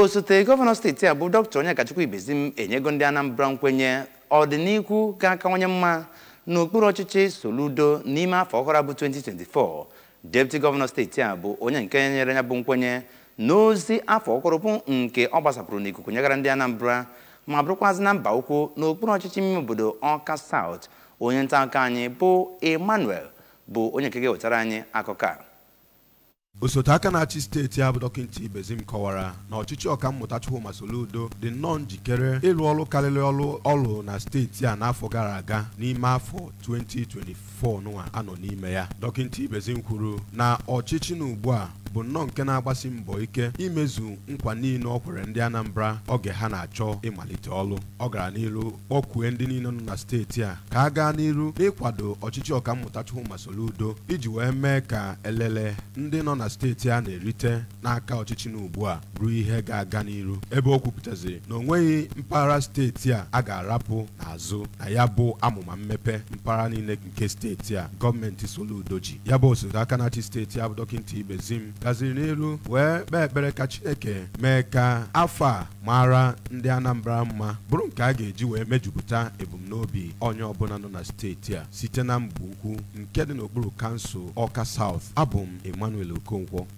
osote gọvanọ steeti a bụ dr onyekachukwu ibezim enyego ndị anambra nkwenye ọdịnihu ga-akawanye mma n'okpuru ọchịchị soludo n'ime afọ ọhụrụ bụ 2024 deputy gọvanọ steeti a bụ onye nke nyere ya bụ nkwenye n'ozi afọ ọhụrụ bụ nke ọ gbasapụrụ n'ikuku nyegara ndị anambra ma bụrụkwazị na mba ukwu n'okpuru ọchịchị ime obodo ọka south onye nta akụkọ anyị bụ emmanuel bụ onye nke ga-ewetara anyị akụkọ a osote aka na-achị steeti a bụ dọkịta ibezim kọwara na ọchịchị ọkammụta Chukwuma Soludo dị nnọọ njikere ịrụ ọrụ karịrị ọrụ ọrụ na steeti a n'afọ gara aga n'ime afọ 2024 nwa anọ n'ime ya dọkịta ibezim kwuru na ọchịchị na ugbu a bụ nnọọ nke na-agbasi mbọ ike imezu nkwa niile ọ kwere ndị Anambra oge ha na-achọ ịmalite ọrụ ọ gara n'iru kpọkwue ndị niile nọ na steeti a ka a gaa n'iru n'ịkwado ọchịchị ọkammụta Chukwuma Soludo iji wee mee ka elele ndị nọ na steeti a na-erite n'aka ọchịchị na ugbu a ruo ihe ga-aga n'iru ebe o kwupụtaziri na o nweghị mpaghara steeti a a ga-arapụ n'azụ na ya bụ amụma mmepe mpaghara niile nke steeti a gọọmenti Soludo ji ya bụ osote aka na-achị steeti a bụ dọkịta Ibezim gaziri n'elu wee kpee ekpere ka Chineke mee ka afọ a mara ndị Anambra mma bụrụ nke a ga-eji wee mejupụta ebumnobi onye ọbụla nọ na steeti a site na mgbe ukwu nke dị n'okpuru kansụl Ọka South abụ m Emmanuel Okonkwo